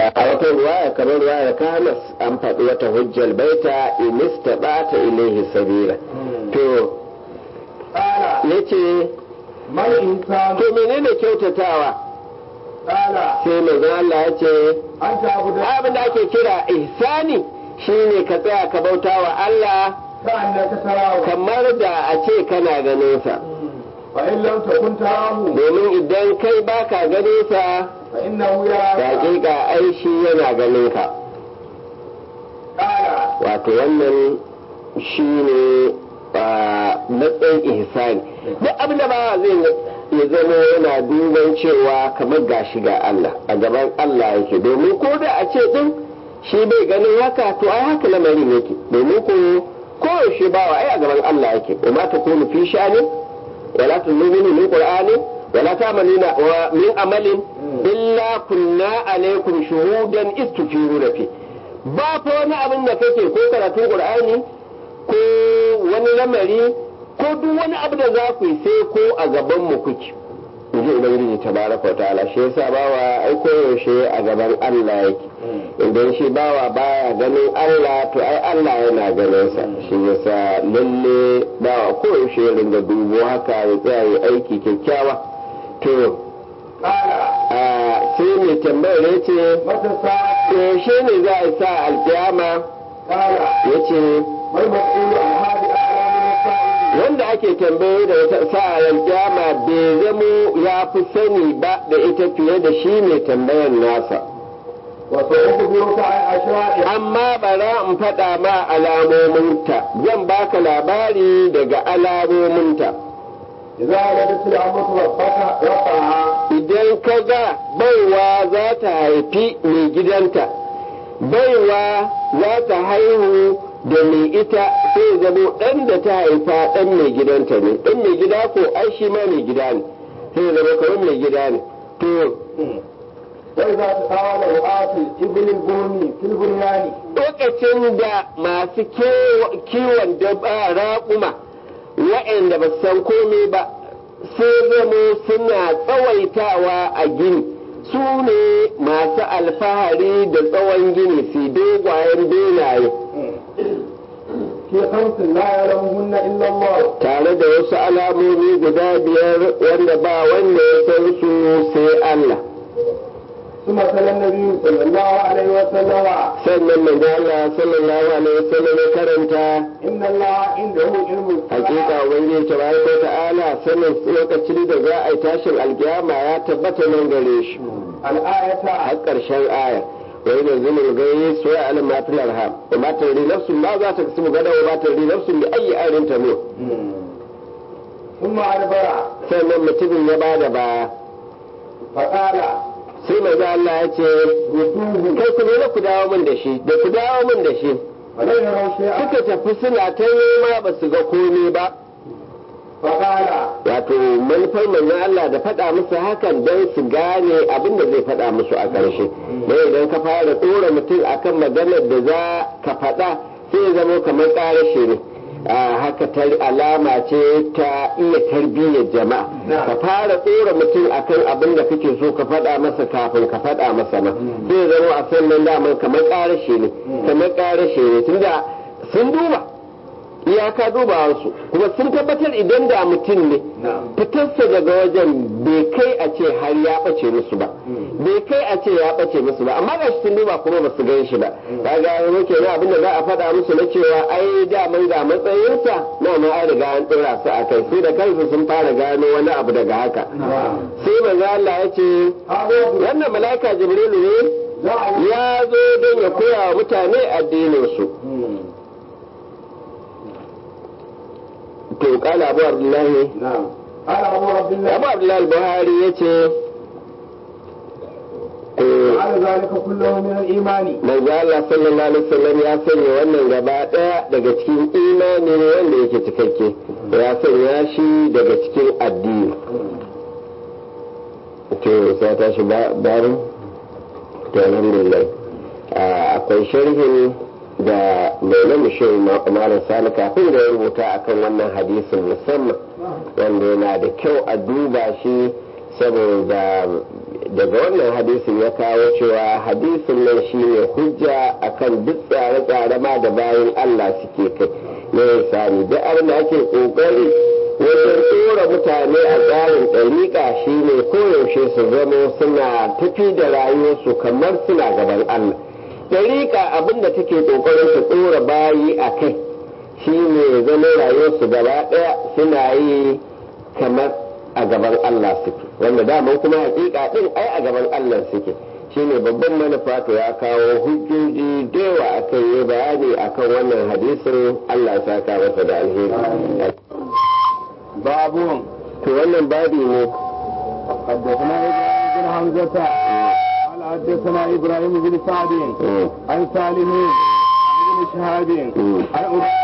a wata ruwaya kamar ruwaya kanas an faɗi wata hujjal baita in istata ilaihi sabila to قال yace ما الإنسان to menene kyautatawa قال sai manzo Allah ya ce أن تعبد abin da ake kira ihsani shine ka tsaya ka bauta wa Allah كأنك تراه kamar da a ce kana ganin sa فإن لم تكن تراه domin idan kai baka ganin sa فإنه da يراك hakika ai shi yana ganin ka قال wato wannan shine a matsayin ihsani duk abin da ba zai ya zama yana duban cewa kamar gashi ga Allah a gaban Allah yake domin ko da a ce din shi bai ganin haka to ai haka lamarin yake domin ko koyaushe bawa ai a gaban Allah yake wa ma takunu fi sha'ani wala tunzuru min qur'ani wala ta'maluna wa min amalin illa kunna alaikum shuhudan istufiruna fi ba fa wani abin da kake ko karatun qur'ani ko wani lamari ko duk wani abu da za ku yi sai ko a gaban mu kuke inji ubangiji tabaraka wa ta'ala shi yasa bawa ai koyaushe a gaban Allah yake idan shi bawa baya ganin Allah to ai Allah yana ganin sa shi yasa lalle bawa koyaushe ya ringa dubo haka ya tsaya ya aiki kyakkyawa to قال a sai mai tambayar ya ce متى الساعة yaushe ne za a sa alkiyama قال ya ce والمسؤول عن هذه أعلى من السائل wanda ake tambaye da wata sa'a alkiyama bai zamo ya fi sani ba da ita fiye da shi mai tambayar nasa وسأخبرك عن أشياء amma bara in faɗa ma alamominta zan baka labari daga alamominta إذا ولدت الأمة ربك ربها idan ka ga baiwa za ta haifi mai gidanta baiwa za ta haihu da mai ita sai zamo ɗan da ta haifa ɗan mai gidanta ne ɗan mai gida ko ai shi ma mai gida ne sai zama kamar mai gida ne to وإذا تطاول رعاة الإبل البرمي في البنيان lokacin da masu kewa- kiwon daba raƙuma waɗanda ba su san komai ba sai zamo suna tsawaitawa a gini su ne masu alfahari da tsawon gini su dogwayen benaye في خمس لا يعلمهن إلا الله tare da wasu alamomi guda biyar wanda ba wanda ya san su sai Allah ثم تلا النبي صلى الله عليه وسلم sannan manzo Allah sallallahu alaihi wasallam ya karanta إن الله عنده علم hakika الساعة ubangiji tabaraka wa ta'ala sanin lokacin da za a yi tashin alkiyama ya tabbata nan gare shi الآية har karshen aya wa yana zumul gayi su ya alim ma fil arham wa ma tadri nafsun ma za ta kasu gada wa ma tadri nafsun bi ayi ayin ta mu ثم أدبر sannan mutumin ya bada baya فقال sai manzo Allah ya ce ردوه kai ku zo ku dawo min da shi da ku dawo min da shi ولم يروا شيئا suka tafi suna ta nema ba su ga komai ba فقال wato manufar manzon Allah da faɗa musu hakan don su gane abin da zai faɗa musu a ƙarshe don idan ka fara ɗora mutum akan maganar da za ka faɗa sai ya zama kamar ƙarashe ne a haka ta alama ce ta iya tarbiyyar jama'a ka fara ɗora mutum akan abin da kake so ka faɗa masa kafin ka faɗa masa ma sai ya zama a sannan daman kamar ƙarashe ne kamar ƙarashe ne tunda sun duba iyaka dubawarsu kuma sun tabbatar idan da mutum ne fitarsa daga wajen bai kai a ce har ya ɓace musu ba bai kai a ce ya ɓace musu ba amma ga shi sun duba kuma ba su gan shi ba kaga yanzu kenan abin da za a faɗa musu na cewa ai daman ga matsayinsa na ma an riga an ɗora su a kai su da kansu sun fara gano wani abu daga haka sai manzo Allah ya ce هذا wannan mala'ika jibrilu ne لا ya zo don ya koya wa mutane addinin su to kala abu abdullahi نعم قال أبو عبد الله abu abdullahi buhari ya ce على ذلك كله من الإيمان manzo Allah sallallahu alaihi wasallam ya sanya wannan gaba daya daga cikin imani ne wanda yake cikakke ya sanya shi daga cikin addini to sai ta shi babu to alhamdulillah akwai sharhin da mai mushin malam sani kafin da ya rubuta akan wannan hadisin musamman wanda yana da kyau a duba shi saboda daga wannan hadisin ya kawo cewa hadisin nan shine hujja akan duk tsare-tsare ma da bayan Allah suke kai na sani duk abin da ake kokari wajen tsora mutane a tsarin ɗariƙa shine koyaushe su zamo suna tafi da rayuwarsu kamar suna gaban Allah ɗariƙa abin da take kokarin su tsora bayi a kai shine zama rayuwarsu gaba ɗaya suna yi kamar a gaban Allah suke wanda daman kuma hakika din ai a gaban Allah suke shine babban manufa to ya kawo hujjoji da yawa akan yi bayani akan wannan hadisin Allah ya saka masa da alheri باب to wannan babi ne حدثنا ابراهيم بن حمزه قال حدثنا ابراهيم بن سعد Mm, عن سالم بن شهاب mm, عن أبي-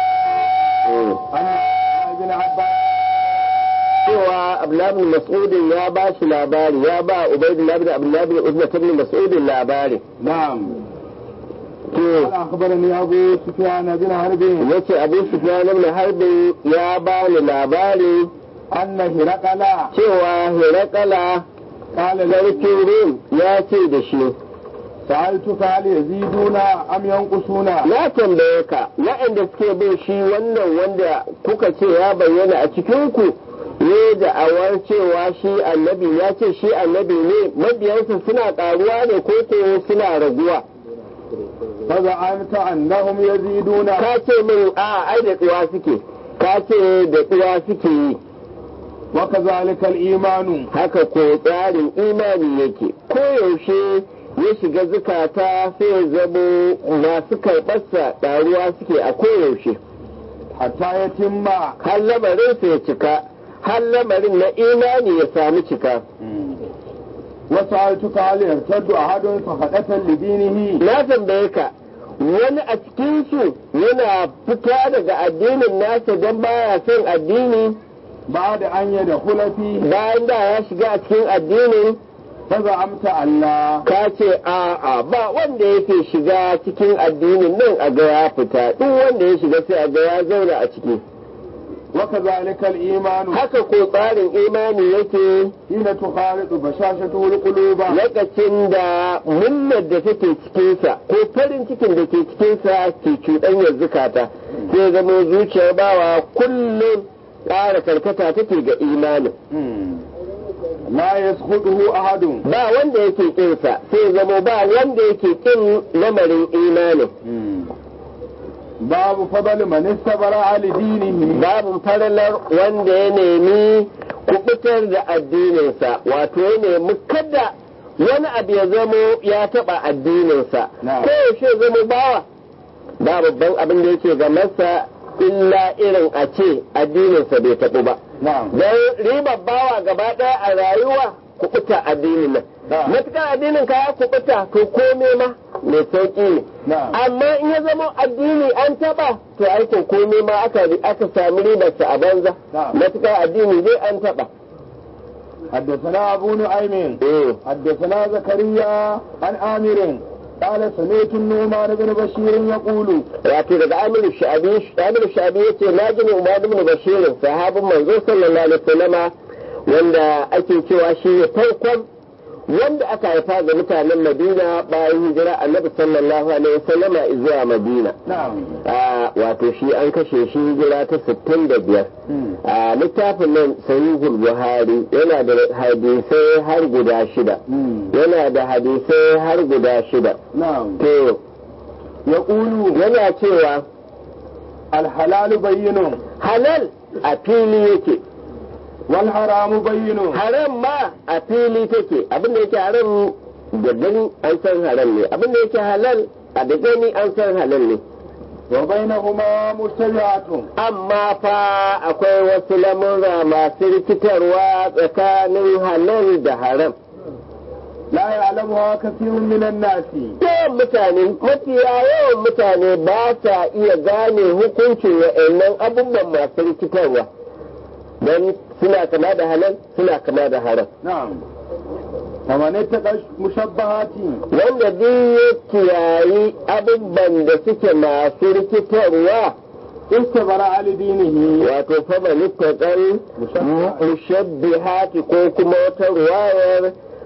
mm. عن ابن عباس cewa Abdullahi Mas'udin ya ba shi labari ya ba Ubaydullah bin Abdullahi bin Ubna bin Mas'udin labari نعم to قال اخبرني ابو سفيان بن حرب yace Abu Sufyan ibn Harb ya ba ni labari ان هرقل cewa Hirakala قال له sarkin Rum ya ce da shi سالتك هل يزيدون ام ينقصون na tambaye ka waɗanda suke bin shi wannan wanda kuka ce ya bayyana a cikinku ne da awar cewa shi annabi ya ce shi annabi ne mabiyansa suna ƙaruwa ne ko ko suna raguwa فزعمت انهم يزيدون ka ce min a ai da tsuwa suke ka ce da tsuwa suke yi وكذلك الايمان haka ko tsarin imani yake koyaushe ya shiga zukata sai ya zamo masu karɓarsa ɗaruwa suke a koyaushe حتى يتم har lamarinsa ya cika har lamarin na imani ya sami cika وسألتك هل يرتد أحد فخدة لدينه na tambaye ka wani a cikinsu yana fita daga addinin nasa don baya son addini بعد أن يدخل فيه bayan da ya shiga a cikin addinin فزعمت أن لا ka ce a'a ba wanda yake shiga cikin addinin nan a ga ya fita duk wanda ya shiga sai a ga ya zauna a ciki وكذلك الإيمان haka ko tsarin imani yake حين تخالط بشاشته القلوب lokacin da munnar da take cikinsa ko farin cikin da ke cikinsa ke cuɗanyar zukata sai zama zuciyar bawa kullum ƙara karkata take ga imanin لا يسخطه أحد ba wanda yake ƙinsa sai zama ba wanda yake ƙin lamarin imanin باب فضل من استبرأ لدينه babu faralar wanda ya nemi kubutar da addininsa wato ya nemi kada wani abu ya zamo ya taɓa addininsa Na'am. ko yaushe zama bawa ba babban abin da yake ga masa illa irin a ce addininsa bai taɓu ba نعم don ribar bawa gaba ɗaya a rayuwa kubuta addinin nan Na'am. matuƙar addinin ka ya kubuta to kome ma mai sauƙi ne نعم amma in ya zama addini an taba to aikin komai ma aka aka sami ribarsa a banza Na'am. matuƙar addini zai an taba حدثنا أبو نعيم eh حدثنا زكريا عن آمر قال سمعت النعمان بن بشير يقول wato daga Amir Sha'abi Amir Sha'abi yace na ji Umar ibn Bashir sahabin manzo sallallahu alaihi wasallama wanda ake cewa shi ne farkon wanda aka haifa ga mutanen Madina bayan hijira Annabi sallallahu alaihi wasallama zuwa Madina نعم a wato shi an kashe shi hijira ta 65 a littafin nan sahihul buhari yana da hadisai har guda shida yana da hadisai har guda shida نعم to يقول yana cewa الحلال بين halal a fili yake والحرام بين haram ma a fili take abinda yake haram da gani an san haram ne abinda yake halal a da gani an san halal ne وبينهما مشتبهات amma fa akwai wasu lamurra masu rikitarwa tsakanin halal da haram لا يعلمها كثير من الناس yawan mutane mafiya yawan mutane ba sa iya gane hukuncin wa'annan abubuwan masu rikitarwa don suna kama da halal suna kama da haram نعم فمن اتقى المشبهات wanda duk ya kiyayi abubuwan da suke masu rikitarwa استبرأ لدينه wato fama littattun mushabbihati ko kuma wata ruwayar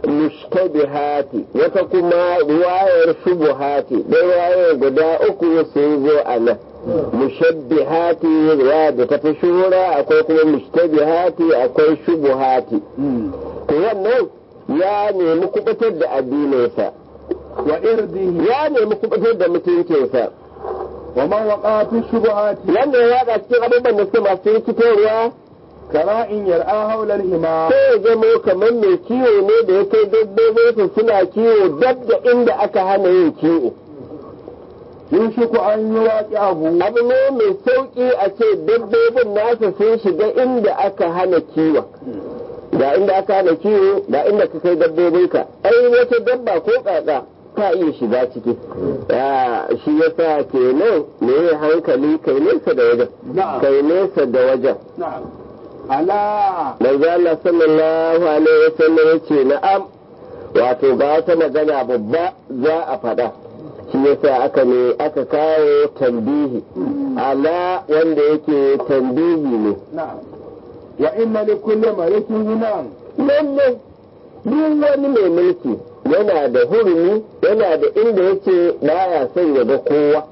mushtabihati wata kuma ruwayar shubuhati dai ruwayar guda uku sun zo a nan mushabbihati ruwaya da ta fi shuhura akwai kuma mushtabihati akwai shubuhati to wannan ya nemi kubutar da addininsa wa irdihi ya nemi kubutar da mutuncinsa wa man waqa fi shubuhati wanda ya yada cikin abubuwan da suke masu rikitarwa kara'in yar'a haula al-hima sai ya zamo kamar mai kiwo ne da ya kai dabbobinsa suna kiwo dab da inda aka hana yin kiwo yushiku an yuwaqi'ahu abu ne mai sauki a ce dabbobin nasa sun shiga inda aka hana kiwon ga inda aka hana kiwo ga inda ka kai dabbobinka ai wata dabba ko kaka ka iya shiga ciki Ya, shi yasa kenan me hankali kai nesa da wajen na'am kai nesa da wajen na'am ala manzo Allah sallallahu alaihi wasallam yace na'am wato ga wata magana babba za a faɗa shi yasa aka ne aka kawo tambihi ala wanda yake tambihi ne na'am wa inna li kulli malikin himan lalle duk wani mai mulki yana da hurumi yana da inda yake baya son ya ga kowa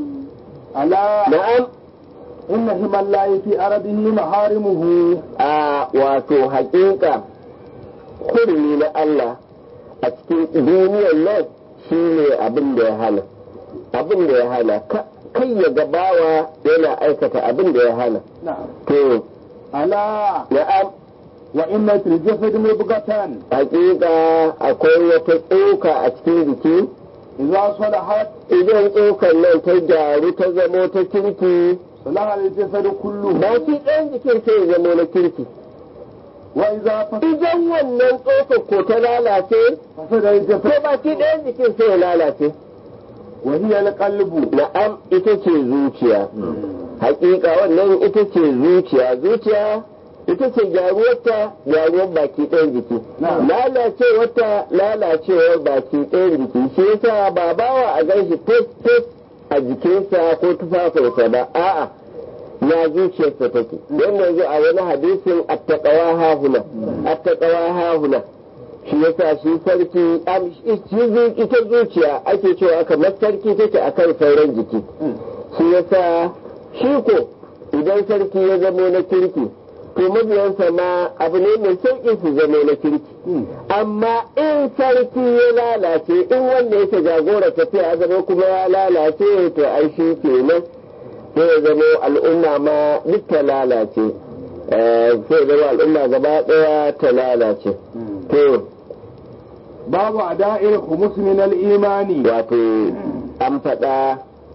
ala na'am inna himallahi fi ardihi maharimuhu a wato hakika hurumi na Allah a cikin duniyar nan shi ne abin da ya hana abin da ya hana Ka- kai ya gabawa yana aikata abin da ya hana na'am to ala na'am wa inna fil jasad mubghatan hakika akwai wata tsoka a cikin jiki idza salahat idan tsokan nan ta gyaru ta zamo ta kirki salaha al jasad kullu baki ɗayan jikin sai ya zamo na kirki wa idza idan wannan tsokar ko ta lalace fasada al ko jasad baki ɗayan jikin sai ya lalace wa hiya al qalbu na'am ita ce zuciya hakika wannan ita ce zuciya zuciya ita ce gyaruwarta gyaruwar baki ɗayan jiki Na'am. lalacewarta lalacewar baki ɗayan jiki shi yasa ba bawa a gan shi fes fes a jikinsa ko tufafinsa ba a'a na zuciyarsa take wannan zo a wani hadisin attaqawa hahuna attaqawa hahuna shi yasa shi sarki am- shi zu- ita zuciya ake cewa kamar sarki take akan sauran jiki shi yasa shi ko idan sarki ya zamo na kirki to mabiyansa ma abu ne mai sauƙi su zamo na kirki amma in sarki ya lalace in wanda yake jagora tafiya ya zama kuma ya lalace to ai shi kenan sai ya zama al'umma ma duk ta lalace Eh, sai ya zama al'umma gaba ɗaya ta lalace to babu ada'il khumus min al imani wato an faɗa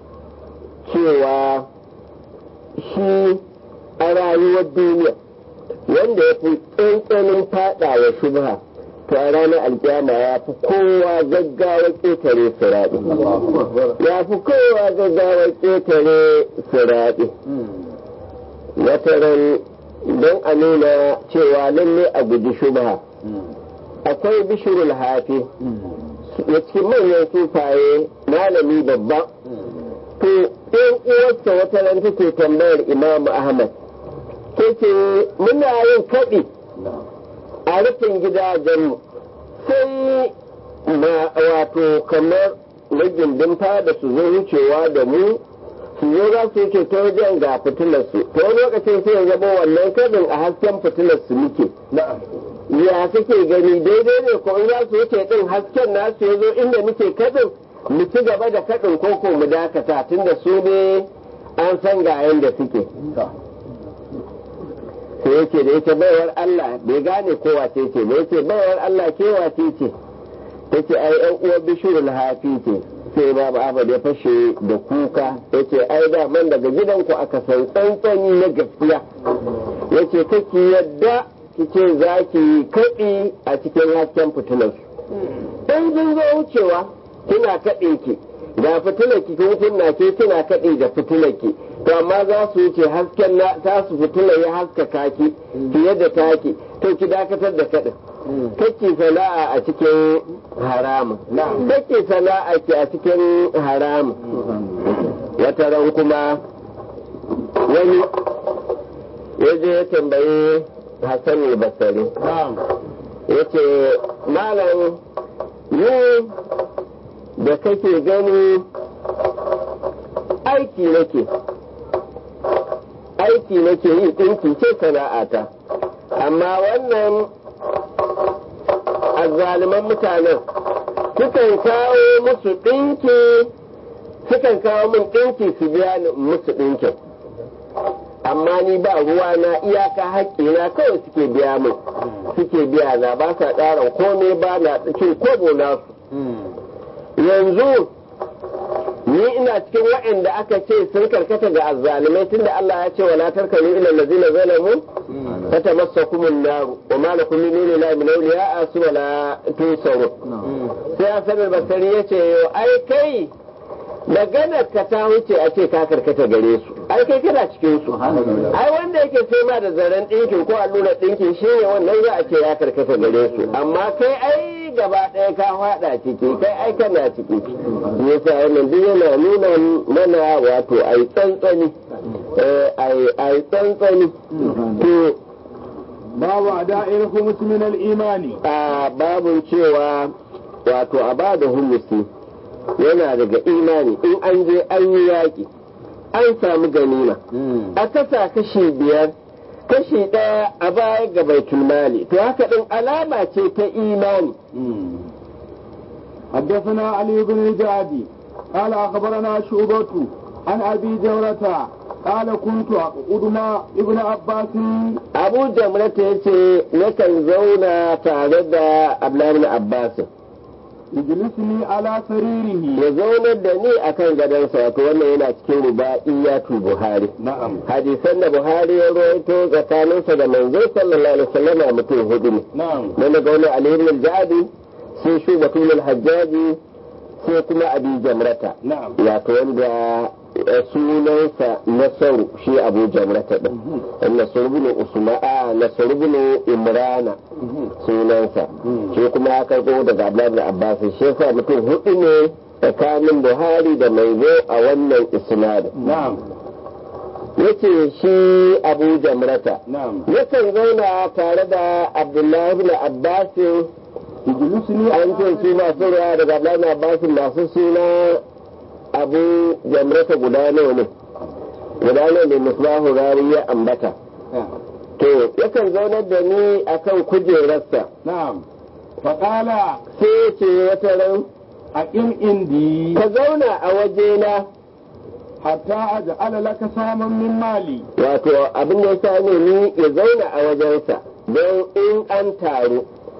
cewa shi a rayuwar duniya wanda ya fi tsantsanin faɗa wa shubha to a ranar alkiyama ya fi kowa gaggawa ƙetare siraɗi ya fi kowa gaggawa ƙetare siraɗi wataran don a nuna cewa lalle a guji shubha akwai bishirul hafi da cikin manyan sufaye malami babba to ɗan uwarsa wata ran take tambayar imamu ahmad ta ce muna yin kaɗi a rufin gidajenmu sai ma wato kamar na gindin fada su zo wucewa da mu su zo za su wuce ta wajen ga fitilarsu ta wani lokacin sai ya zama wannan kaɗin a hasken fitilarsu muke na'am ya kake gani daidai ne ko in za su wuce din hasken nasu ya zo inda muke kadin mu ci gaba da kadin koko mu dakata tunda su ne an san ga yanda suke sai yake da yake baiwar Allah bai gane ko wace ce ba yake baiwar Allah ke wace ce tace ai yan uwar bishirul hafi ce sai babu Ahmad ya fashe da kuka yace ai da man daga gidanku aka san tsantsani na gaskiya yace kake yadda kice za ki kaɗi a cikin hasken fitilarsu. In kin zo wucewa kina kaɗe ki ga fitilar ki kin kunna ke kina kaɗe da fitilar ki to amma za su wuce hasken na ta su fitilar ya haskaka ki fiye da taki to ki dakatar da kaɗin. Kake sana'a a cikin haramun. Kake sana'a ki a cikin haramun. Wata ran kuma wani ya je ya tambayi Hassan al-Basri na'am yace malam ni da kake gani aiki nake aiki nake yi ɗinki ce sana'ata amma wannan azzaliman mutanen sukan kawo musu ɗinki sukan kawo min ɗinki su biya ni musu ɗinkin amma ni ba ruwa na iyaka haƙƙina kawai suke biya min suke biya na ba sa ƙaran komai ba na cin kobo nasu yanzu ni ina cikin waɗanda aka ce sun karkata ga azzalumai tunda Allah ya ce wala tarkanu ila allazina zalamu fatamassakum an-nar wa ma lakum min dunillahi min awliya wala tusaru sai Hassan al-Basri yace ai kai maganar ka ta wuce a ce ka karkata gare su ai kai kana cikin su ai wanda yake sai ma da zaren ɗinkin ko allurar ɗinkin shi ne wannan za a ce ya karkata gare su amma kai ai gaba ɗaya ka faɗa ciki kai ai kana ciki yasa wannan duk yana nuna mana wato ai tsantsani ai tsantsani to babu ada'ir humus min al-imani a babun cewa wato a ba da humusi yana daga imani in an je an yi yaƙi an samu ganima a kasa kashi biyar kashi ɗaya a baya ga baitul mali to haka ɗin alama ce ta imani حدثنا علي بن الجعدي قال أخبرنا شعبة عن أبي جورة قال كنت أقعد مع ابن عباس abu jamrata ya ce nakan zauna tare da abdullahi abbas يجلسني على سريره ya zaunar da ni akan gadonsa wato wannan yana cikin ruba'iyatu buhari نعم hadisan da buhari ya rawaito tsakaninsa da manzo sallallahu alaihi wasallam mutum hudu ne نعم na daga wani aliyu al-jadi sai shubatul al-hajjaji sai kuma abi jamrata نعم wato wanda eh, sunansa nasaru shi abu jamrata din nasaru bin usma'a nasaru bin imrana sunansa shi kuma ya karbo daga abdullahi abbas shi yasa mutum hudu ne tsakanin buhari da manzo a wannan isnadin نعم yace shi abu jamrata نعم yakan zauna tare da abdullahi bin abbas يجلسني an ce على su masu ruwa daga abdullahi abbas masu suna abu jamrata guda nawa ne guda nawa ne misbahu rari ya ambata نعم. to yakan zaunar da ni akan kujerarsa نعم فقال sai ya ce wata ran أقم عندي ka zauna a wajena حتى أجعل لك ساما من مالي wato abin da ya sa ne ni ya zauna a wajensa don in an taru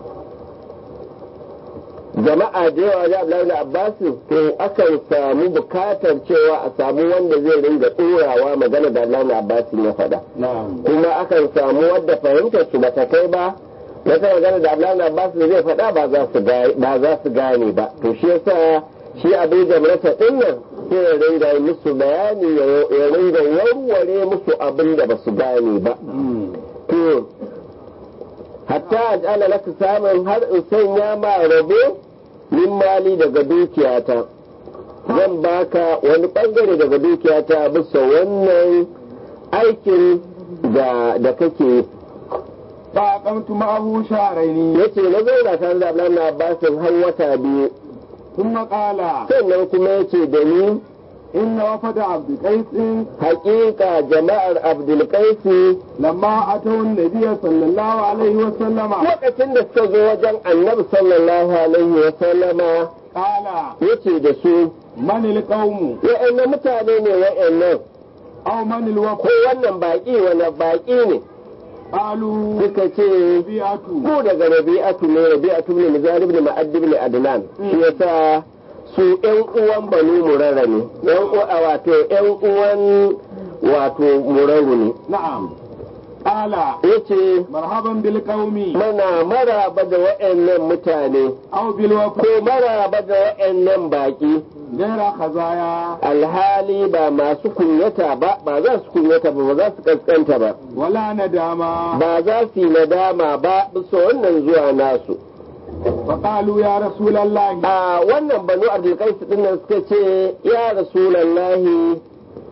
jama'a da yawa da Abdullahi da Abbas to akan samu bukatar cewa a samu wanda zai ringa tsorawa magana da Abdullahi da Abbas ya faɗa نعم kuma akan samu wadda fahimtar su bata kai ba wata magana da Abdullahi da Abbas zai faɗa ba za su gane ba za su gane ba to shi yasa shi Abu Jamrata din nan sai ya ringa yi musu bayani ya- ya ringa warware musu abin da ba su gane ba to hatta ajala laka samun har in sanya ma rabo min mali daga dukiyata zan baka wani bangare daga dukiyata bisa wannan aikin da da kake yi فأقمت معه شهرين yace na zauna tare da Abdullahi Abbasin har wata biyu ثم قال sannan kuma yace da ni إن وفد عبد قيس haƙiƙa jama'ar Abdulkaisi لما أتوا النبي صلى الله عليه وسلم lokacin da suka zo wajen annabi sallallahu alaihi wa sallama قال yace da su من القوم wa'annan mutane ne wa'annan أو من ko الوفد wannan baƙi wani baƙi ne قالوا suka ce ربيعة ko daga rabi'atu ne rabi'atu ne muzalib ne ma'addib ne adnan shi yasa su ƴan uwan banu murara ne ƴan uwa wato ƴan uwan wato muraru ne نعم قال yace مرحبا بالقوم mana maraba da wa'annan mutane أو بالوفد ko maraba da wa'annan baƙi غير خزايا alhali ba masu kunyata ba ba za su kunyata ba ba za su kaskanta ba ولا ندامة ba za su yi nadama ba bisa wannan zuwa nasu فقالوا يا رسول الله a wannan banu abdulkais din nan suka ce ya rasulallahi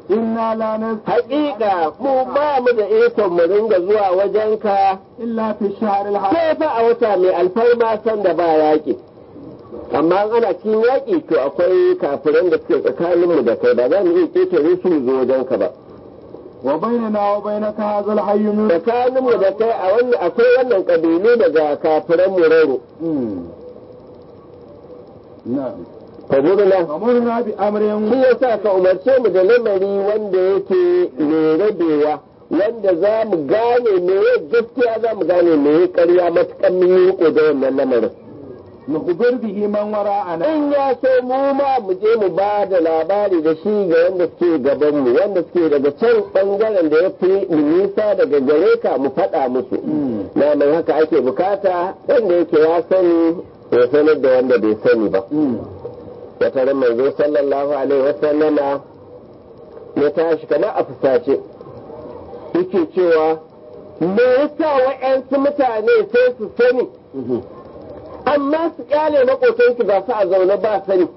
إنا لا نستطيع haƙiƙa mu ba mu da ikon mu ringa zuwa wajenka إلا في الشهر الحرام sai fa a wata mai alfarma san da ba yaƙi amma in ana cikin yaƙi to akwai kafiran da suke tsakaninmu da kai ba za mu iya ƙetare su mu zo wajenka ba وبيننا وبينك هذا الحي من tsakaninmu da kai a wannan akwai wannan ƙabilu daga kafiran muraro نعم fadurna أمرنا بأمر shi yasa ka umarce mu da lamari wanda yake mai rabewa wanda za mu gane me gaskiya za mu gane me ƙarya matuƙan mun yi riko da wannan lamarin نخبر به من وراءنا in ya so mu ma mu je mu ba da labari da shi ga wanda suke gaban mu wanda suke daga can bangaren da ya fi nisa daga gare ka mu faɗa musu na mai haka ake bukata wanda yake ya sani ya sanar da wanda bai sani ba wata ran manzo sallallahu alaihi wasallama ya tashi kamar a fusace yake cewa me yasa wa'yansu mutane sai su sani amma su kyale makotansu ba su a zaune ba sani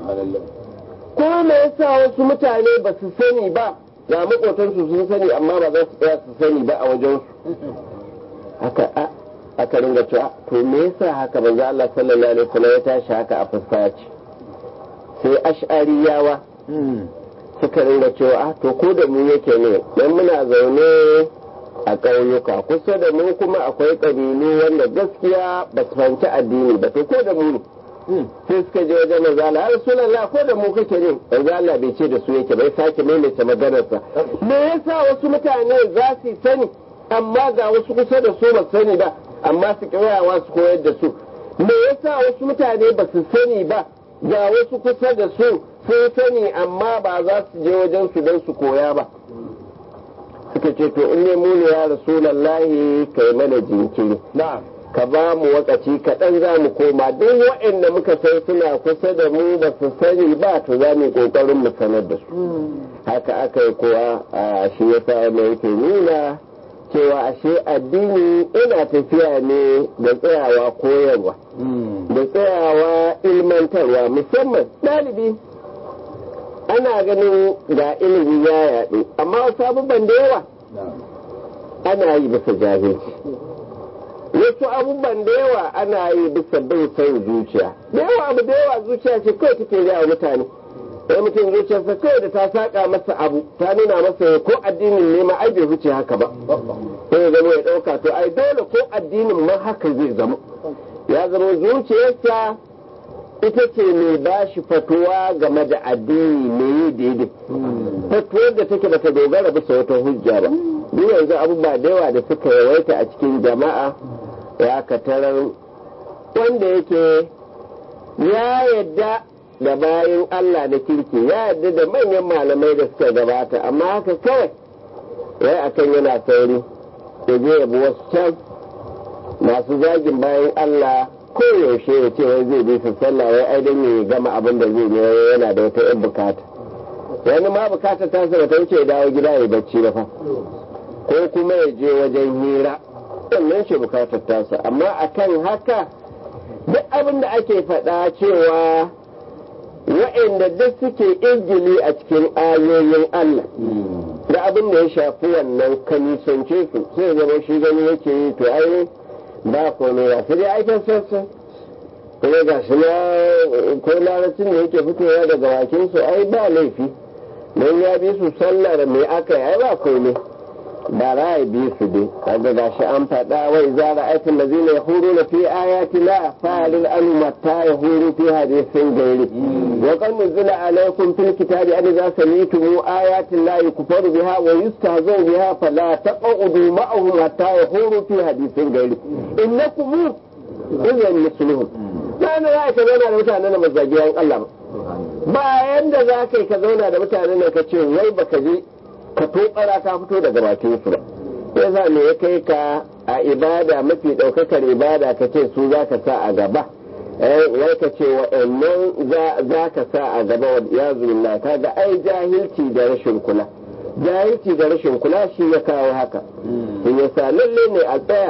ko me yasa wasu mutane ba su sani ba ga makotansu sun sani amma ba za su tsaya su sani ba a wajen su haka a aka ringa cewa to me yasa haka manzo Allah sallallahu alaihi wasallam ya tashi haka a fuskaci sai ash'ariyawa suka ringa cewa ah to ko da mu yake ne dan muna zaune a ƙauyuka kusa da mu kuma akwai ƙabilu wanda gaskiya ba su fahimci addini ba to ko da mu ne sai suka je wajen manzo Allah ya rasulullah ko da mu kake ne manzo Allah bai ce da su yake bai sake maimaita maganarsa me yasa wasu mutane za su sani amma ga wasu kusa da su ba su sani ba amma su kirayawa su koyar da su me yasa wasu mutane ba su sani ba ga wasu kusa da su sun sani amma ba za su je wajen su don su koya ba suka ce to in ne mu ne ya rasulallahi kai mana jinkiri نعم ka ba mu wakaci kaɗan za mu koma duk waɗanda muka san suna kusa da mu ba su sani ba to za mu yi ƙoƙarin mu sanar da su haka aka yi kuwa a shi ya sa mai yake nuna cewa ashe addini ina tafiya ne da tsayawa koyarwa da tsayawa ilmantarwa musamman ɗalibi ana ganin ga ilimi ya yaɗu amma wasu abubuwan da yawa ana yi bisa jahilci wasu abubuwan da yawa ana yi bisa bin son zuciya da yawa abu da yawa zuciya ce kawai take gaya mutane sai mutum zuciyarsa kawai da ta saka masa abu ta nuna masa ko addinin ne ma ai bai wuce haka ba sai ya zama ya ɗauka to ai dole ko addinin ma haka zai zama ya zama zuciyarsa ita ce mai ba shi fatuwa game da addini mai daidai fatuwar da take bata dogara bisa wata hujja ba duk yanzu abubuwa da yawa da suka yawaita a cikin jama'a ya katarar wanda yake ya yadda da bayan Allah da kirki ya yadda da manyan malamai da suka gabata amma haka kawai wai akan yana sauri ya je yabi wasu can masu zagin bayan Allah koyaushe ya ce wai zai bi su sallah wai ai dan ya gama abin da zai yi yana da wata yan bukata wani ma bukata ta sa ta wuce ya dawo gida ya bacci da fa ko kuma ya je wajen hira wannan shi bukatar tasa amma akan haka duk abin da ake faɗa cewa wa'inda duk suke izgili a cikin ayoyin Allah da abin da ya shafi wannan kanisance su sai zama shi gani yake yi to ai ba komai ba sai dai aikin sassa kuma ga shi na ko larabcin da yake fitowa daga bakin su ai ba laifi don ya bi su sallar mai aka yi ai ba komai ba za a bi su dai kaga ga shi an faɗa wai za a aikin da zai ya huru na fi ayati la fa'alil anu matta ya huru fi hadisin gairi wa kan nuzila alaikum fil kitabi an za sami'tum ayatin la yukfaru biha wa yustahzau biha fala taqudu ma'ahum hatta yahuru fi hadisin gairi innakum idan misluhum ba na za ka zauna da mutanen da mazagiyan Allah ba bayan da za ka yi ka zauna da mutanen da ka ce wai baka je ka tokara ka fito daga bakin su ba ya sa me ya kai ka a ibada mafi ɗaukakar ibada ka ce su za ka sa a gaba wai ka ce waɗannan za ka sa a gaba wa ya zuwa ka ga ai jahilci da rashin kula jahilci da rashin kula shi ya kawo haka in ya sa lalle ne a tsaya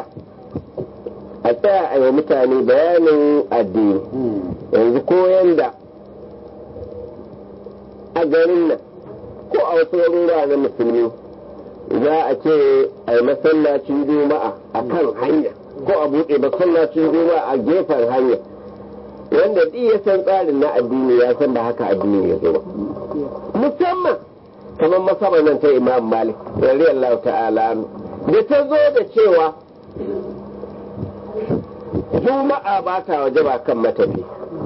a tsaya a yi mutane bayanin addini yanzu ko yanda a garin nan ko a wasu garuruwa na musulmi za a ce a yi masallacin juma'a a kan hanya ko a buɗe masallacin juma'a a gefen hanya wanda duk ya san tsarin na addini ya san ba haka addini ya zo ba musamman kamar masabar nan ta imam malik radiyallahu ta'ala da ta zo da cewa juma'a ba ta waje ba kan matafi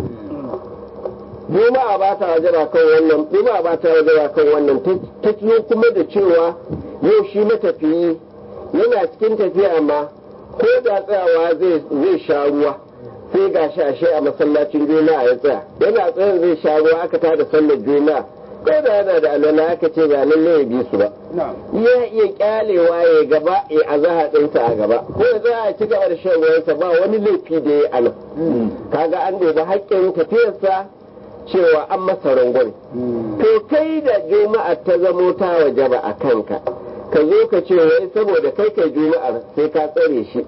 juma'a ba ta waje ba kan wannan juma'a ba ta waje ba kan wannan ta zo kuma da cewa yau shi matafiyi yana cikin tafiya ma ko da tsayawa zai sha ruwa sai ga shi ashe a masallacin juma'a ya tsaya yana tsayin zai sha ruwa aka tada sallar juma'a ko da yana da alwala aka ce ba lalle ya bi su ba ya iya kyalewa ya gaba ya azaha ɗinsa a gaba ko ya za a ci gaba da shan ruwansa ba wani laifi da ya ana kaga an dubi haƙƙin tafiyarsa cewa an masa rangon to kai da juma'a ta zamo ta waje ba a kanka ka zo ka ce wai saboda kai kai juma'ar sai ka tsare shi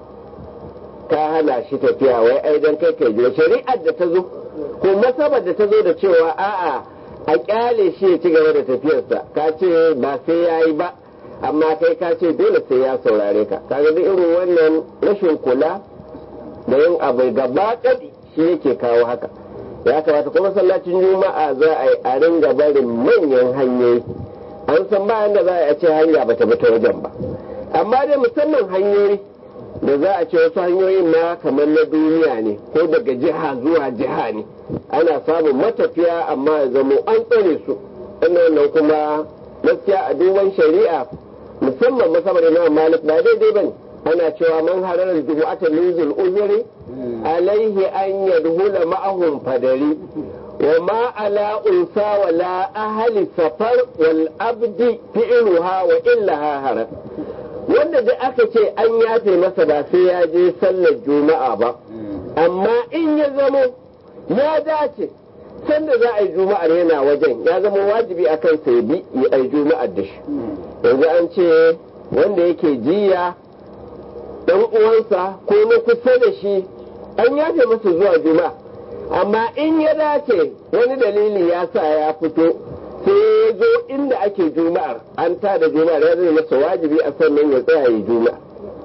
ka hana shi tafiya wai ai dan kai kai juma'a shari'ar da ta zo ko masabar da ta zo da cewa a'a a kyale shi ya ci gaba da tafiyarsa ka ce ba sai ya yi ba amma kai ka ce dole sai ya saurare ka kaga duk irin wannan rashin kula da yin abu gaba kadi shi yake kawo haka ya kamata kuma masallacin juma'a za a yi a ringa barin manyan hanyoyi an san bayan da za a ce hanya ba ta ta wajen ba amma dai musamman hanyoyi da za a ce wasu hanyoyin ma kamar na duniya ne ko daga jiha zuwa jiha ne ana samun matafiya amma ya zamo an tsare su wannan kuma gaskiya a duban shari'a musamman masabar imam malik ba daidai ba ne ana cewa man harar jumu'ata min zul uzuri alaihi an yadhula ma'ahum fadari wa ma ala unsa wa la ahli safar wal abdi fi'luha wa illaha harar wanda da aka ce an yafe masa ba sai ya je sallar juma'a ba amma in ya zamo ya dace sanda za a yi juma'ar yana wajen ya zama wajibi a kan sai bi ya yi juma'ar da shi yanzu an ce wanda yake jiya dan uwansa ko na kusa da shi an yafe masa zuwa juma'a amma in ya dace wani dalili ya sa ya fito sai ya zo inda ake juma'ar an ta da juma'ar ya zai masa wajibi a sannan ya tsaya yi juma'a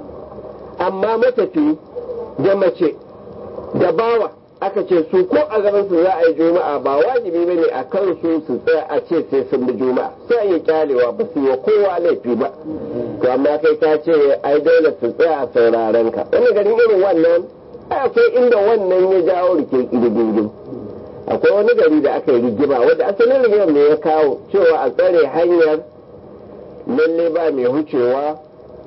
amma matafi da mace da bawa aka ce su ko a gaban su za a yi juma'a ba wajibi bane a kan su su tsaya a ce sai sun bi juma'a sai yi kyalewa ba su yi kowa laifi ba to amma kai ka ce ai dole su tsaya a sauraren ka wani garin irin wannan akwai inda wannan ya jawo rike kirgin akwai wani gari da aka yi rigima wanda asalin rigimar ne ya kawo cewa a tsare hanyar lalle ba mai hucewa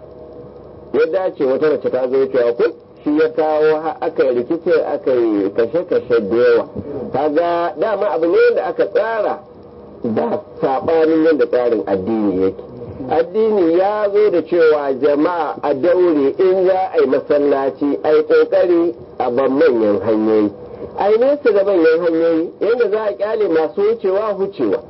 ya dace wata mace ta zo cewa ko shi ya kawo aka yi rikice aka yi kashe-kashe da yawa kaga dama abu ne da aka tsara ba saɓanin yadda tsarin addini yake addini ya zo da cewa jama'a a daure in za a yi masallaci a yi ƙoƙari a ban manyan hanyoyi a yi nesa da manyan hanyoyi yadda za a kyale masu wucewa wucewa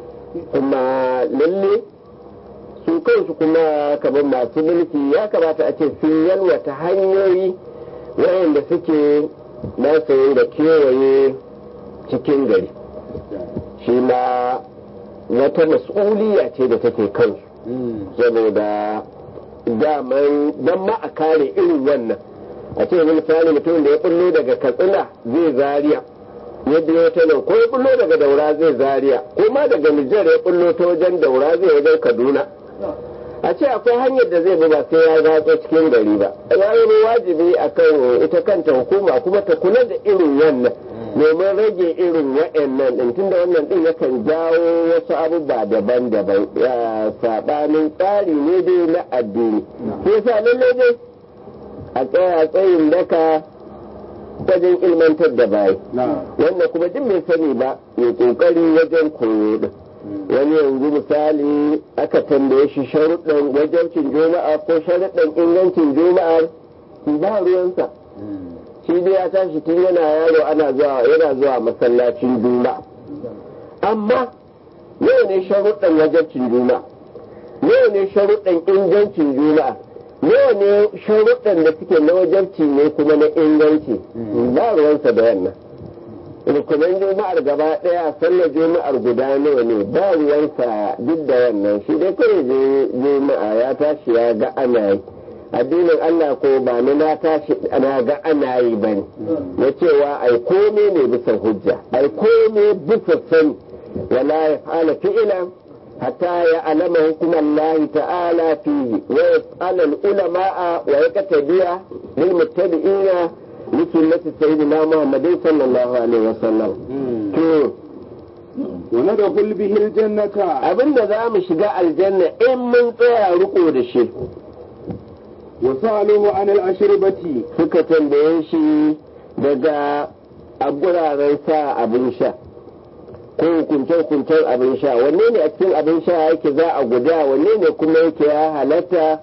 kuma lalle su kansu kuma kamar masu mulki ya kamata a ce sun yalwata hanyoyi wayanda suke nasayin da kewaye cikin gari shi ma wata mas'uliya ce da take kansu saboda daman don ma a kare irin wannan a ce misali mutum da ya bullo daga katsina zai zariya yadda ya ta nan ko ya bullo daga daura zai zariya ko ma daga nijar ya bullo ta wajen daura zai wajen kaduna a ce akwai hanyar da zai bi ba sai ya zatso cikin gari ba ya yi wajibi a kan ita kanta hukuma kuma ta kula da irin wannan domin rage irin wa'annan din tunda wannan din yakan jawo wasu abubuwa daban-daban saɓanin tsari ne dai na addini sai sa lallai dai a tsaya tsayin daka wajen ilmantar da bayi wannan kuma duk mai sani ba ya kokari wajen koyo din wani yanzu misali aka tambaye shi sharuɗan wajabcin juma'a ko sharuɗan ingancin juma'ar ba ruwansa shi dai ya tashi tun yana yaro ana zuwa yana zuwa masallacin juma'a amma yau ne sharuɗan wajabcin juma'a yau ne sharuɗan ingancin juma'a nawa ne sharuɗan da suke na wajabci ne kuma na inganci ba ruwansa da wannan rukunan juma'ar gaba ɗaya sallar juma'ar guda nawa ne ba ruwansa duk da wannan shi dai kawai je juma'a ya tashi ya ga ana yi addinin Allah ko ba ni na tashi na ga ana yi ba ne na cewa ai kome ne bisa hujja ai kome bisa sani wala ya fa'ala fi'ila hatta ya alama hukumar Allah ta'ala fihi wa yas'ala al-ulama'a wa yaqtadiya lil muttabi'ina li sunnati sayyidina Muhammadin sallallahu alaihi wasallam to wani da kulbihil jannata abinda za mu shiga aljanna in mun tsaya riko da shi wasu aluhu an al'ashiribati suka tambaye shi daga a guraren sa abin sha ko hukunce-hukuncen abin sha wanne ne a cikin abin sha yake za a guda wanne ne kuma yake ya halatta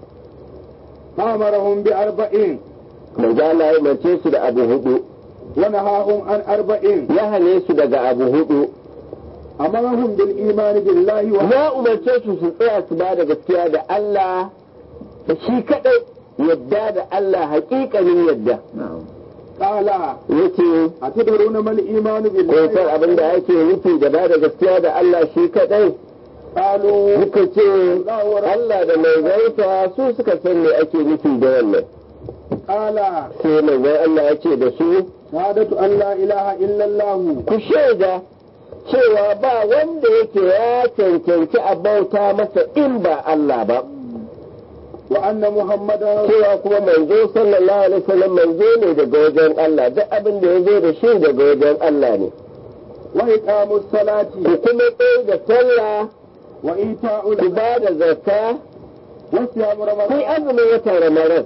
amarahum bi arba'in manzala ya mace su da abu hudu wani hahun an arba'in ya hane su daga abu hudu amarahum bil imani billahi wa ya umarce su su tsaya su ba da gaskiya da Allah da shi kadai yadda da Allah hakikanin yadda qala yake atadruna mal imanu ko billahi san abin da ake nufi da ba da gaskiya da Allah shi kadai qalu suka ce Allah da manzansa su suka san me ake nufi da wannan qala sai manzon Allah ya ce da su shahadatu an la ilaha illa allah ku shaida cewa ba wanda yake ya cancanci a bauta masa in ba Allah ba wa anna muhammadan cewa kuma manzo sallallahu alaihi wasallam manzo ne daga wajen Allah duk abin da ya zo da shi daga wajen Allah ne wa iqamus salati ku kuma tsaye da sallah wa ita'ul ku ba da zakka wa siyam ku ramadan azumin watan ramadan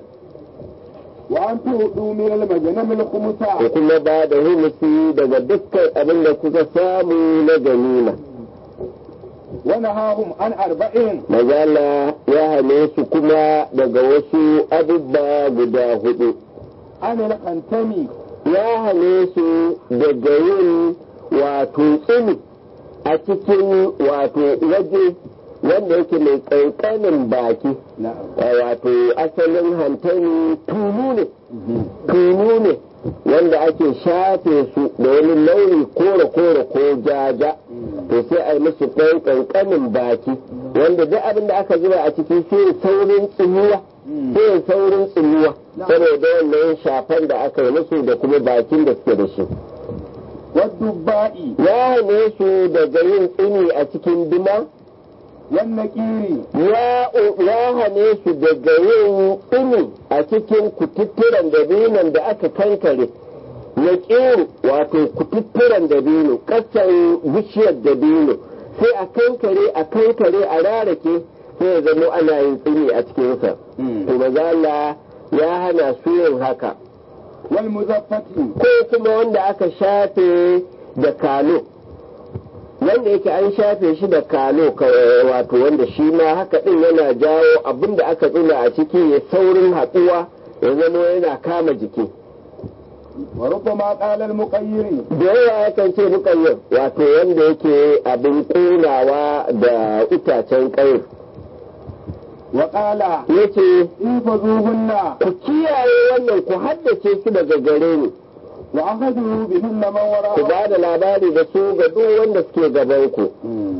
wa an tu'du min al majnam al khumsa ku kuma ba da humusi daga dukkan abin da kuka samu na ganima wa nahahum an arba'in Mazala ya hane su kuma daga wasu abubba guda hudu an al khantami ya hane su daga yin wato tsini a cikin wato waje wanda yake mai ƙanƙanin baki na'am wato asalin hantani tunu ne tunu ne wanda ake shafe su da wani launi kore-kore ko jaja to sai a yi musu ɗan ƙanƙanin baki wanda duk abin da aka zuba a ciki sai saurin tsinuwa sai saurin tsinuwa saboda wannan shafan da aka yi musu da kuma bakin da suke da shi wa dubba'i ya hane su daga yin tsini a cikin duma wan naqiri ya ya hane su daga yin tsini a cikin kututturen dabinon da aka kankare ya ƙiru wato kututturen dabino ƙasan bishiyar dabino sai a kankare a kankare a rarake sai ya zama ana yin tsini a cikinsa to maza Allah ya hana su yin haka wal muzaffati ko kuma wanda aka shafe da kalo wanda yake an shafe shi da kalo ka- wato wanda shi ma haka din yana jawo abin da aka tsina a ciki ya saurin haɗuwa ya zama yana kama jiki wa rubbama qala al muqayyiri da yawa yakan ce mukayyar wato wanda yake abin ƙunawa da itacen ƙayar wa qala ya ce ifazuhunna ku kiyaye wannan ku haddace su daga gare ni wa akhadhu bihinna man wara ku ba da labari da su ga duk wanda suke gaban ku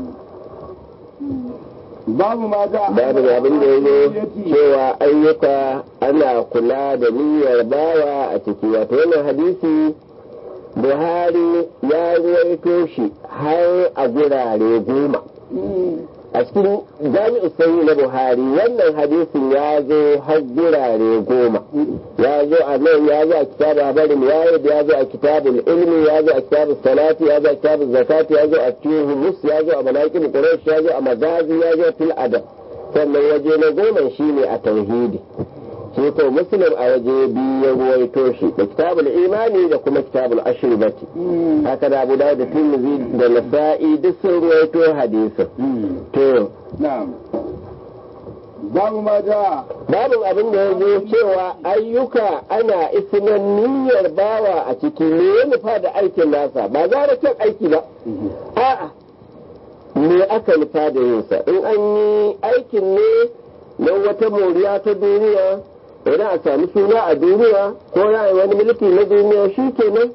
babu ma ja babu abin da ya zo cewa ayyuka ana kula da niyyar bawa a ciki wato wannan hadisi buhari ya ruwaito shi har a gurare goma a cikin jami'u sanyi na buhari wannan hadisin ya zo har gurare goma ya zo a nan ya zo a kitabun habarin wayid ya zo a kitabun ilmi ya zo a kitabun salati ya zo a kitabun zakati ya zo a cikin humus ya zo a manakin quraish ya zo a magazi ya zo fil adab sannan waje na goma shine a tauhidi shi ko muslim a waje biyu ya ruwaito shi da kitabul imani da kuma kitabul ashribati haka da abu da tirmidhi da nasa'i duk sun ruwaito hadisin to na'am babu ma ja babu abin da ya zo cewa ayyuka ana isinan niyyar bawa a ciki ne ya nufa da aikin nasa ba za da kyan aiki ba a'a me aka nufa da yinsa in an yi aikin ne na wata moriya ta duniya idan a sami suna a duniya ko ya yi wani mulki na duniya shi kenan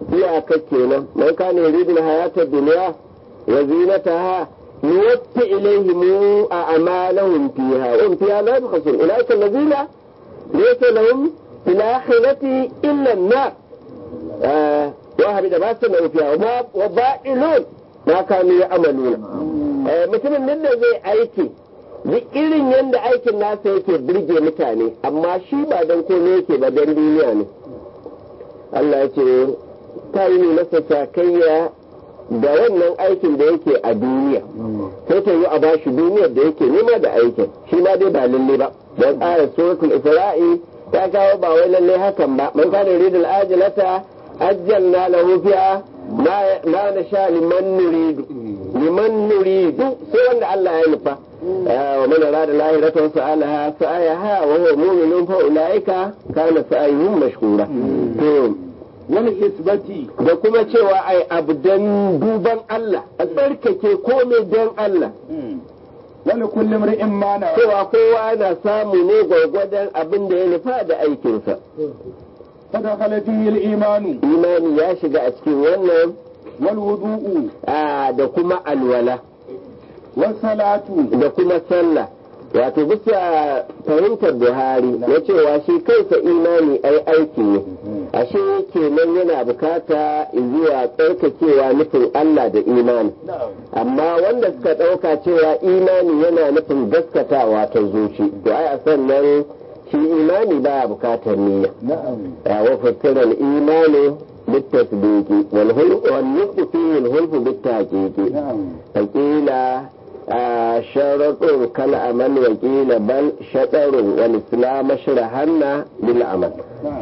iyaka kenan man kana yuridu hayata dunya wa zinataha nuwaffi ilayhim a'malahum fiha wa hum fiha la yubkhasun ulaika alladhina laysa lahum fil akhirati illa an-nar wa habida ma sanu fiha wa ba'ilun ma kanu ya'maluna mutumin nan da zai aiki duk irin yadda aikin nasa yake birge mutane amma shi ba don komai yake ba don duniya ne Allah ya ce ta yi masa sakayya da wannan aikin da yake a duniya sai ta yi a bashi duniyar da yake nema da aikin shi ma dai ba lalle ba don tsara suratul isra'i ta kawo ba wai lalle hakan ba man kana yuridul ajilata ajjalna lahu fiha ma nasha liman nuridu liman nuridu sai wanda Allah ya nufa ومن أراد الآخرة وسألها سعيها وهو مؤمن فأولئك كان سعيهم مشكورا wani isbati da kuma cewa ai abu don duban Allah a tsarkake komai don Allah wani kullum ri'in mana cewa kowa na samu ne gwargwadon abin da ya nufa da aikinsa kada halatin imanu imani ya shiga a cikin wannan wal wudu'u da kuma alwala wal salatu da kuma sallah wato bisa fahimtar buhari na cewa shi kansa imani ai aiki ne ashe kenan yana bukata zuwa tsarkakewa nufin Allah da imani amma wanda suka ɗauka cewa imani yana nufin gaskatawa ta zuci to ai a sannan shi imani ba bukatar niyya wa fassara imani بالتصديق والنطق فيه الهلف بالتحقيق فقيل شرط كالعمل وقيل بل شطر والإسلام شرحنا بالعمل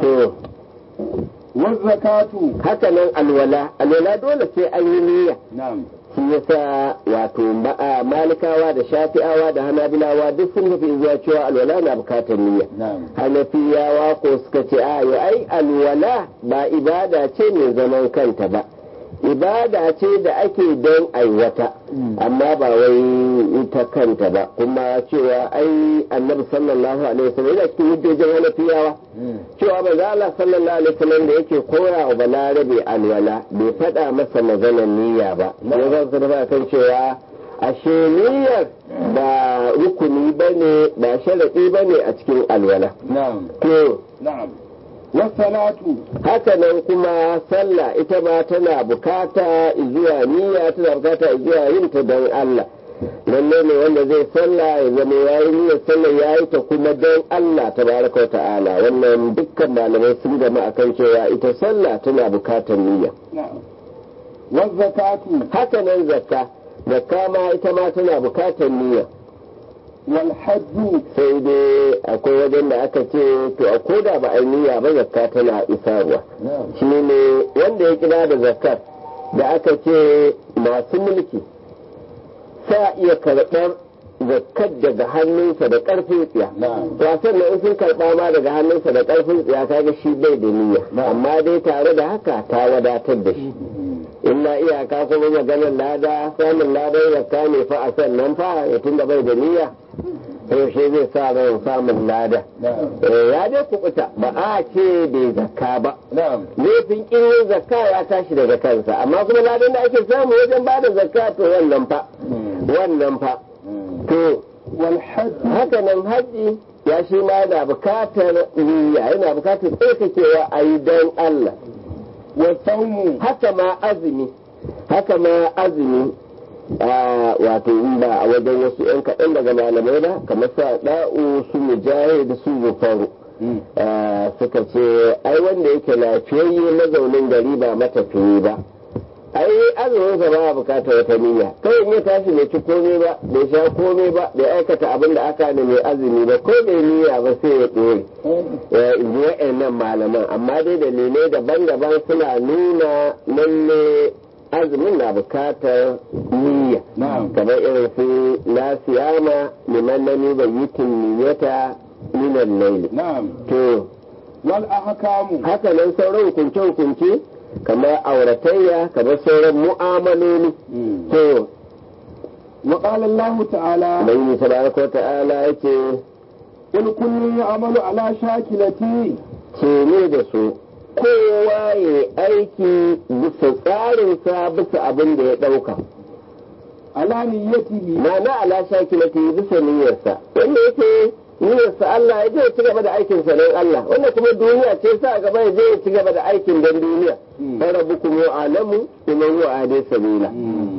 والزكاة haka alwala alwala dole sai an yi niyya نعم shi yasa wato malikawa da shafi'awa da hanabilawa duk sun tafi zuwa cewa alwala na bukatar niyya نعم hanafiyawa ko suka ce a yo ai alwala ba ibada ce mai zaman kanta ba ibada ce da ake don aiwata amma ba wai ita kanta ba kuma cewa ai annabi sallallahu alaihi wasallam yana cikin hujjojin hanafiyawa cewa manzo Allah sallallahu alaihi wasallam da yake koya wa balarabe alwala bai faɗa masa maganar niyya ba ya zan sa kan cewa ashe niyyar ba rukuni bane ba sharadi bane a cikin alwala نعم to نعم والصلاة haka nan kuma sallah ita ma tana bukata zuwa niyya tana bukata zuwa yin ta don Allah lalle ne wanda zai sallah ya zama ya yi niyyar sallah ya yi ta kuma don Allah tabaraka wa ta'ala wannan dukkan malamai sun gama akan cewa ita sallah tana bukatar niyya نعم والزكاة haka nan zakka zakka ma ita ma tana bukatar niyya والحج sai dai akwai wajen da aka ce to a koda ba a yi niyya ba zakka tana isarwa نعم shi ne wanda ya kira da zakat da aka ce masu mulki sa iya karɓar zakat daga hannunsa da ƙarfin tsiya نعم wasan na in sun karɓa ma daga hannunsa da ƙarfin tsiya kaga shi bai da niyya amma dai tare da haka ta wadatar da shi illa iyaka kuma maganar lada samun ladan zakka ne fa a sannan fa ya tunda bai da niyya yaushe zai sa ran samun lada نعم Eh, ya dai kubuta ba a ce bai zakka ba نعم laifin kin zakka ya tashi daga kansa amma kuma ladan da ake samu wajen ba da zakka to wannan fa wannan fa to والحج haka nan haji ya shi ma yana bukatar niyya yana bukatar tsarkakewa a yi don Allah والصوم haka ma azumi haka ma azumi a wato in ba a wajen wasu 'yan kaɗan daga malamai ba kamar sa da'u su mujahid su zufaru Ah, suka ce ai wanda yake lafiyayye mazaunin gari ba matafiyi ba ai azumin sa ba bukatar wata niyya kawai in ya tashi bai ci komai ba bai sha komai ba bai aikata abin da aka da mai azumi ba ko bai niyya ba sai ya ɗore ya in ji wa'annan malaman amma dai dalilai daban-daban suna nuna lalle azumin na bukatar niyya نعم kamar irin su la siyama liman lam yubayyitin niyyata min al-layl نعم to والأحكام haka nan sauran hukunce-hukunce kamar auratayya kamar sauran mu'amaloli to وقال الله تعالى ubangi tabaraka wa ta'ala yake قل كل يعمل على شاكلتي ce ne da su kowa ya aiki bisa tsarinsa bisa abin da ya ɗauka على نيته ma'ana ala shakilati bisa niyyarsa wanda yake niyyarsa Allah ya je ya ci gaba da aikin sa don Allah wanda kuma duniya ce sa gaba ya je ya ci gaba da aikin don duniya fa rabbukum alamu bima huwa ade sabila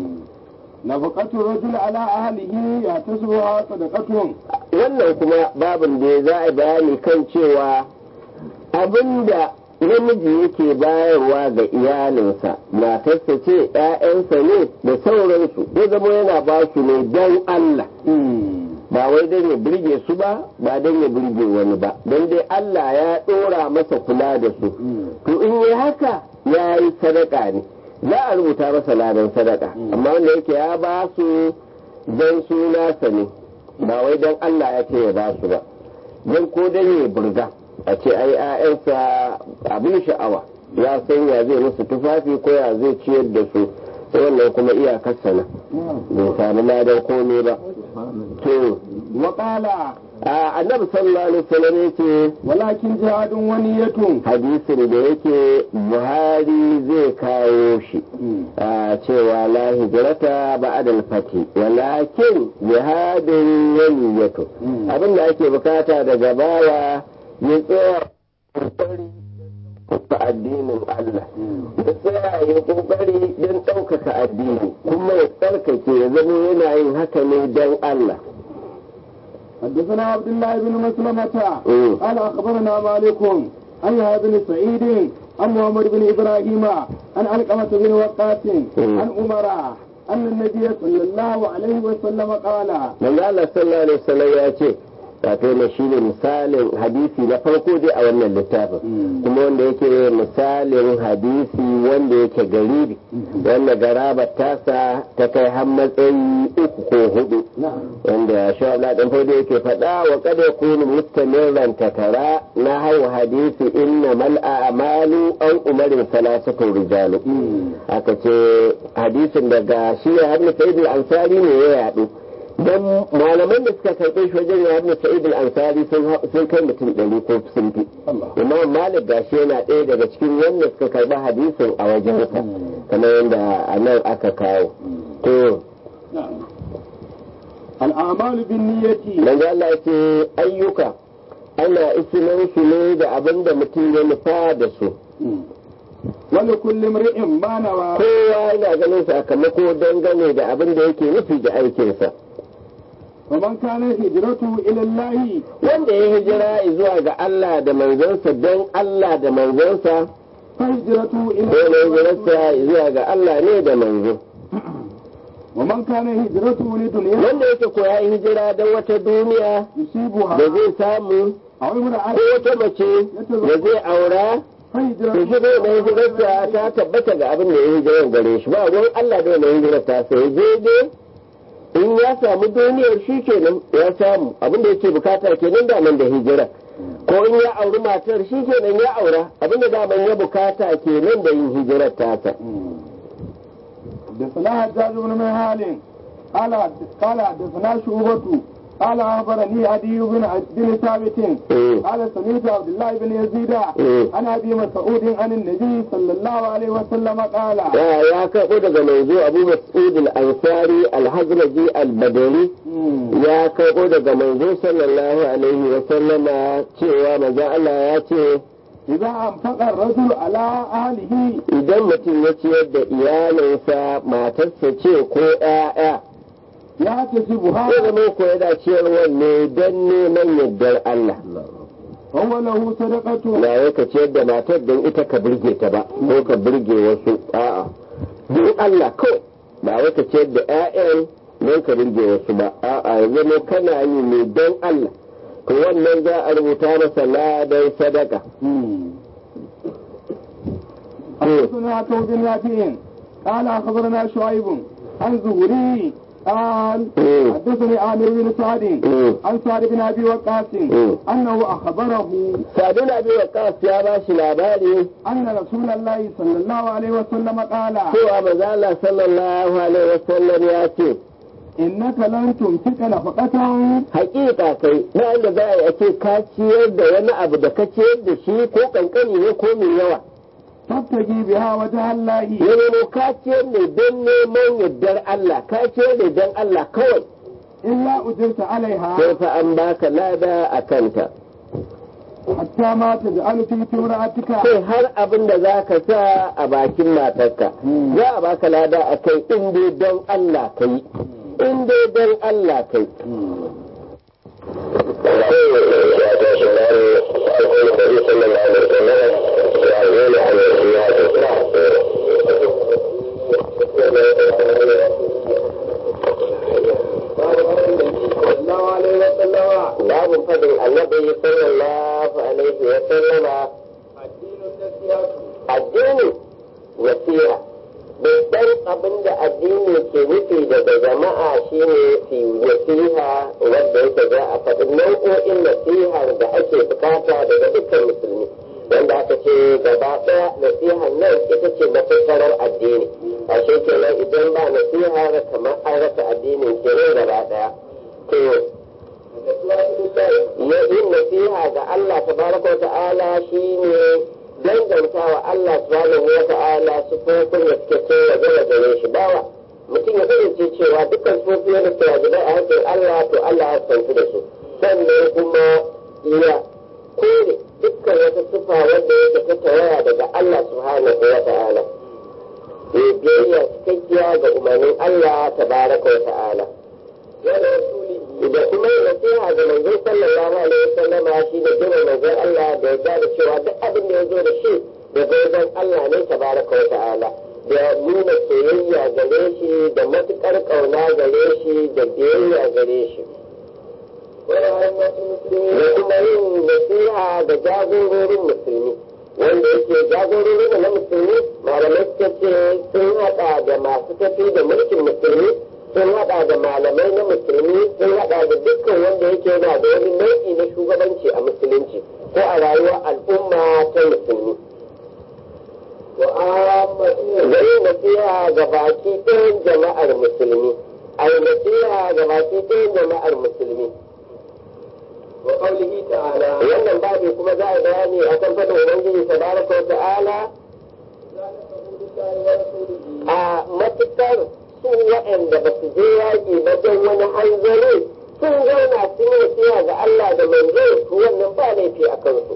نفقة الرجل على أهله يحتسبها صدقة wannan kuma babin da za a bayani kan cewa abinda namiji yake bayarwa ga iyalinsa matarsa ce ‘ya'yansa ne da sauransu ya zama yana ba su ne don Allah ba wai don ya birge su ba ba don ya birge wani ba don dai Allah ya ɗora masa kula da su to in yi haka ya yi sadaka ne za a rubuta masa ladan sadaka amma wanda yake ya ba su don su nasa ne ba wai don Allah ya ce ya ba su ba don ko don ya burga a ce ai 'ya'yansa abin sha'awa ya san ya zai musu tufafi ko ya zai ciyar da su wannan kuma iyakar sana bai sami ladan komai ba to وقال a annabi sallallahu alaihi wasallam yace ولكن جهاد ونية hadisin da yake buhari zai kawo shi a cewa la hijrata ba'da al-fati walakin jihadun yaniyatu abin da ake bukata daga bawa ya tsaya kokari ta addinin Allah ya tsaya ya kokari don ɗaukaka addini kuma ya tsarkake ya zama yana yin haka ne don Allah حدثنا عبد الله بن مسلمة مم. قال أخبرنا مالك عن يحيى بن سعيد عن محمد بن إبراهيم عن علقمة بن وقاص مم. عن عمر أن النبي صلى الله عليه وسلم قال manzo Allah sallallahu alaihi wasallam ya ce wato na shi ne misalin hadisi na farko dai a wannan littafin kuma wanda yake misalin hadisi wanda yake garibi wanda garabar tasa ta kai har matsayi uku ko hudu wanda shi Allah dan farko yake faɗa wa kada yakunu mustamirran takara na hau hadisi inna mal a'malu an umarin salasatu rijalu aka ce hadisin daga shi ya hannu sa'id al-ansari ne ya yadu dan malaman da suka karɓe shi wajen ya hannu sa'id al-ansari sun kai mutum ɗari ko sun fi imam malik gashi yana ɗaya daga cikin wanda suka karɓi hadisin a wajensa kamar yadda a nan aka kawo to الأعمال بالنية manzo Allah ya ce ayyuka ana isinan su ne da abin da mutum ya nufa da su ولكل امرئ ما نوى kowa yana ganin sakamako dangane da abin da yake nufi da aikinsa ومن كان هجرته إلى الله wanda ya hijira zuwa ga Allah da manzansa don Allah da manzansa فهجرته ko إلى na hijirarsa zuwa ga Allah ne da manzo ومن كان هجرته لدنيا wanda yake ko ya yi hijira don wata duniya يصيبها da zai samu أو امرأة ko wata mace da zai aura to فهجرته shi ne na hijirarsa ta tabbata ga abin da ya hijirar gare shi ba ruwan Allah da na hijirar ta sai je dai in ya samu duniyar shi kenan ya samu abin da yake bukata kenan da nan da hijira ko in ya auri matar shi kenan ya aura abin da daman ya bukata kenan da yin hijirar tasa حدثنا حجاج بن منهال قال قال حدثنا شعبة قال أخبرني عدي بن بن ثابت Mm. قال سمعت عبد الله بن يزيد Mm. عن أبي مسعود عن النبي صلى الله عليه وسلم قال ya ya karɓo daga manzo Abu Mas'ud al-Ansari al-Hazraji al-Badri مم. ya karɓo daga manzo sallallahu alaihi wa sallama cewa manzo Allah ya ce إذا أنفق الرجل على أهله idan mutum ya ciyar da iyalinsa matarsa ce ko ‘ya'ya يحتسبها ko zama ko yana ciyarwar ne don neman yardar Allah فهو له صدقة ba wai ka ciyar da matar don ita ka birge ta ba ko ka birge wasu a'a don Allah kawai ba wai ka ciyar da ‘ya'yan don ka birge wasu ba a'a ya zama kana yi ne don Allah to wannan za a rubuta masa ladan sadaka حدثنا عتو بن يافع قال أخبرنا شعيب عن زهري قال مم. حدثني عامر بن سعد مم. عن سعد بن أبي وقاص مم. أنه أخبره Sadu na biyu wa ya ba shi labari أن رسول الله صلى الله عليه وسلم قال cewa manzo Allah sallallahu alaihi wasallam ya ce innaka lan tunfika nafaqatan hakika kai na da za a ce ka ciyar da wani abu da ka ciyar da shi ko kankani ne ko mai yawa tabtagi biha wajha Allah ya nemo ka ciyar ne don neman yardar Allah ka ciyar ne don Allah kawai illa ujirta alaiha sai fa an baka lada a kanta hatta ma taj'alu fi timra'atika sai har abin da za ka sa a bakin matarka za a baka lada a kai in dai don Allah ka yi in dai don Allah ka yi babu fadin annabi sallallahu alaihi wa sallama addini nasiha babban abin da addini ke nufi daga jama'a shine fi nasiha wadda yake za a faɗi nau'o'in nasihar da ake bukata daga dukkan musulmi wanda aka ce gaba ɗaya nasihar nan ita ce mafitarar addini a shi kenan idan ba nasihar kamar an rasa addinin kenan gaba ɗaya to yin nasiha ga Allah tabaraka wa ta'ala shine danganta wa Allah subhanahu wa ta'ala sufofin da suke so ya gama gare shi bawa mutum ya kasance cewa dukkan sufofin da suke wajibai a hakkin Allah to Allah ya santu da su sannan kuma ya kore dukkan wata sufa wanda yake ta tawaya daga Allah subhanahu wa ta'ala ya biyayya cikakkiya ga umarnin Allah tabaraka wa ta'ala da kuma yin nasiha ga manzon sallallahu alaihi wasallam shi da jira manzon Allah da ya da cewa duk abin da ya zo da shi da manzon Allah ne tabaraka wa ta'ala da nuna soyayya gare shi da matukar kauna gare shi da biyayya gare shi da kuma yin nasiha ga jagororin musulmi wanda yake jagororin na musulmi malamai suka ce sun hada da masu tafi da mulkin musulmi sun hada da malamai na musulmi sun hada da dukkan wanda yake yana da wani nau'i na shugabanci a musulunci ko a rayuwar al'umma ta musulmi. Zai nasiha ga baki ɗayan jama'ar musulmi, a yi nasiha ga baki ɗayan jama'ar musulmi. Wannan babi kuma za a bayani a kan faɗin Ubangiji tabaraka wa ta'ala a matuƙar su waɗanda ba su je yaƙi ba don wani hanzari sun zauna sun yi nasiha ga Allah da manzo to wannan ba laifi a kansu.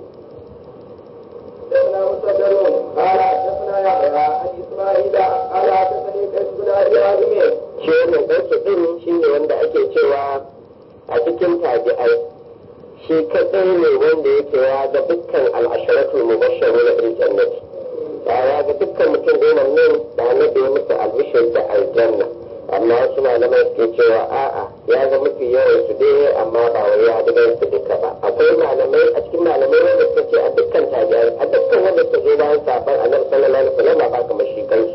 سيدنا مسدد قال حدثنا يحيى عن اسماعيل قال حدثني قيس بن ابي عازم Shi wannan ɗansu ɗin shi ne wanda ake cewa a cikin tabi'ai shi kaɗai ne wanda yake ya ga dukkan al'asharatul mubashsharu na bil jannati. Ya ga dukkan mutum goma nan da annabi ya musu albishir da aljanna. amma wasu malamai suke cewa a'a ya ga mafi yawan su dai amma ba wai ya ga su duka ba akwai malamai a cikin malamai wanda suka ce a dukkan tabi'ai a dukkan wanda suka zo bayan saban annabi sallallahu alaihi wasallam ba kamar shi kansu